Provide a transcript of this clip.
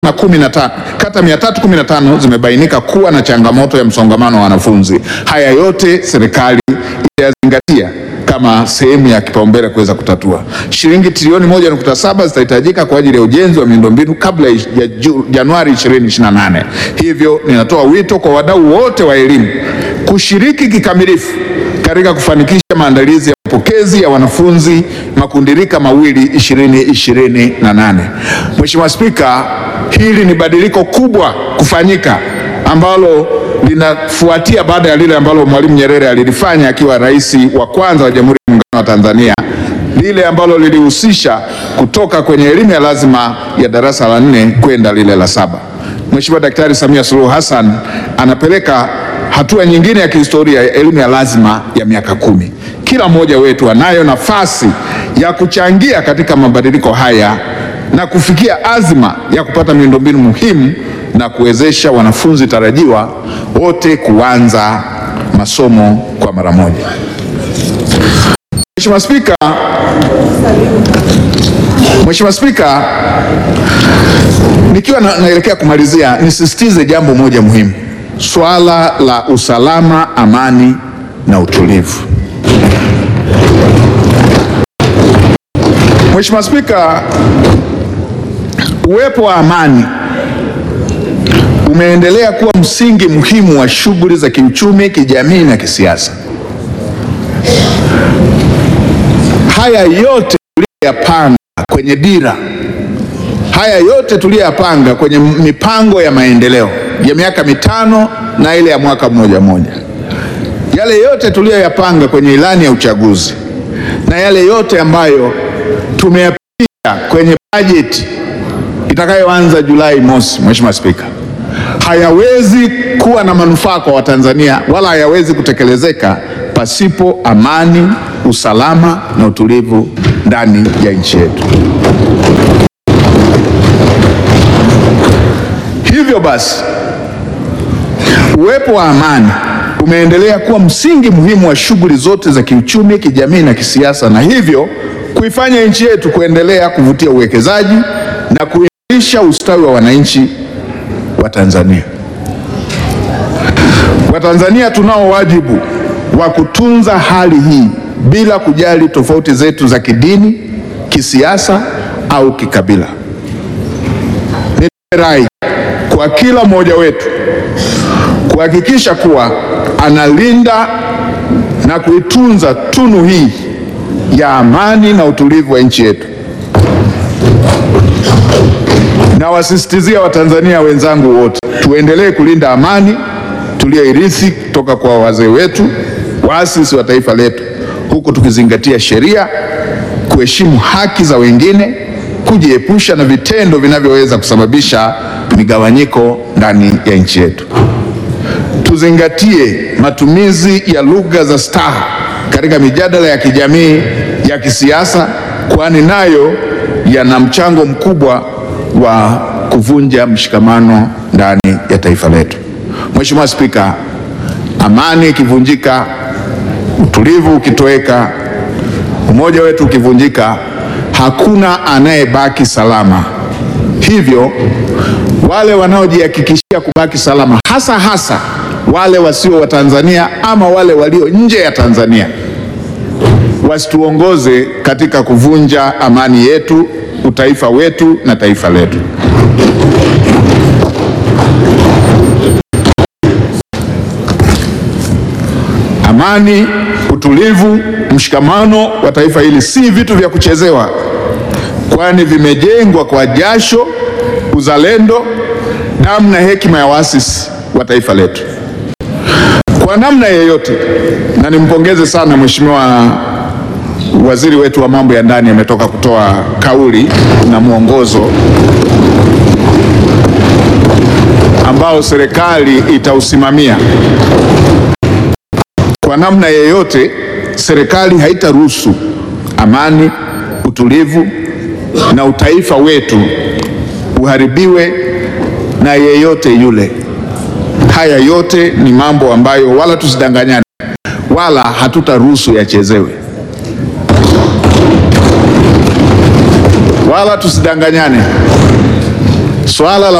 na kumi na tano kata 315 zimebainika kuwa na changamoto ya msongamano wa wanafunzi. Haya yote serikali itayazingatia kama sehemu ya kipaumbele kuweza kutatua. Shilingi trilioni 1.7 zitahitajika kwa ajili ya ujenzi wa miundombinu kabla ya Ju- Januari 2028. Hivyo ninatoa wito kwa wadau wote wa elimu kushiriki kikamilifu katika kufanikisha maandalizi ya mapokezi ya wanafunzi makundirika mawili 2028. Mheshimiwa Spika, hili ni badiliko kubwa kufanyika ambalo linafuatia baada ya lile ambalo Mwalimu Nyerere alilifanya akiwa rais wa kwanza wa Jamhuri ya Muungano wa Tanzania, lile ambalo lilihusisha kutoka kwenye elimu ya lazima ya darasa la nne kwenda lile la saba. Mheshimiwa Daktari Samia Suluhu Hassan anapeleka hatua nyingine ya kihistoria ya elimu ya lazima ya miaka kumi. Kila mmoja wetu anayo nafasi ya kuchangia katika mabadiliko haya na kufikia azma ya kupata miundombinu muhimu na kuwezesha wanafunzi tarajiwa wote kuanza masomo kwa mara moja. Mheshimiwa Spika, Mheshimiwa Spika, nikiwa na, naelekea kumalizia nisisitize jambo moja muhimu, swala la usalama, amani na utulivu. Mheshimiwa Spika, uwepo wa amani umeendelea kuwa msingi muhimu wa shughuli za kiuchumi, kijamii na kisiasa. Haya yote tuliyoyapanga kwenye dira, haya yote tuliyoyapanga kwenye mipango ya maendeleo ya miaka mitano na ile ya mwaka mmoja mmoja, yale yote tuliyoyapanga kwenye ilani ya uchaguzi na yale yote ambayo tumeyapitisha kwenye bajeti itakayoanza Julai mosi, Mheshimiwa Spika, hayawezi kuwa na manufaa kwa Watanzania wala hayawezi kutekelezeka pasipo amani, usalama na utulivu ndani ya nchi yetu. Hivyo basi, uwepo wa amani umeendelea kuwa msingi muhimu wa shughuli zote za kiuchumi, kijamii na kisiasa, na hivyo kuifanya nchi yetu kuendelea kuvutia uwekezaji na kuimarisha ustawi wa wananchi wa Tanzania. Watanzania tunao wajibu wa kutunza hali hii bila kujali tofauti zetu za kidini, kisiasa au kikabila. Nitoe rai kwa kila mmoja wetu kuhakikisha kuwa analinda na kuitunza tunu hii ya amani na utulivu wa nchi yetu. Nawasisitizia Watanzania wenzangu wote tuendelee kulinda amani tuliyoirithi kutoka kwa wazee wetu, waasisi wa taifa letu, huku tukizingatia sheria, kuheshimu haki za wengine, kujiepusha na vitendo vinavyoweza kusababisha migawanyiko ndani ya nchi yetu. Tuzingatie matumizi ya lugha za staha katika mijadala ya kijamii, ya kisiasa, kwani nayo yana mchango mkubwa wa kuvunja mshikamano ndani ya taifa letu. Mheshimiwa Spika, amani ikivunjika, utulivu ukitoweka, umoja wetu ukivunjika, hakuna anayebaki salama. Hivyo wale wanaojihakikishia kubaki salama, hasa hasa wale wasio wa Tanzania ama wale walio nje ya Tanzania, wasituongoze katika kuvunja amani yetu, utaifa wetu na taifa letu. Amani, utulivu, mshikamano wa taifa hili si vitu vya kuchezewa, kwani vimejengwa kwa jasho, uzalendo, damu na hekima ya waasisi wa taifa letu. Kwa namna yeyote, na nimpongeze sana Mheshimiwa waziri wetu wa mambo ya ndani ametoka kutoa kauli na mwongozo ambao serikali itausimamia. Kwa namna yeyote, serikali haitaruhusu amani, utulivu na utaifa wetu uharibiwe na yeyote yule. Haya yote ni mambo ambayo wala tusidanganyane, wala hatutaruhusu yachezewe, wala tusidanganyane, Swala la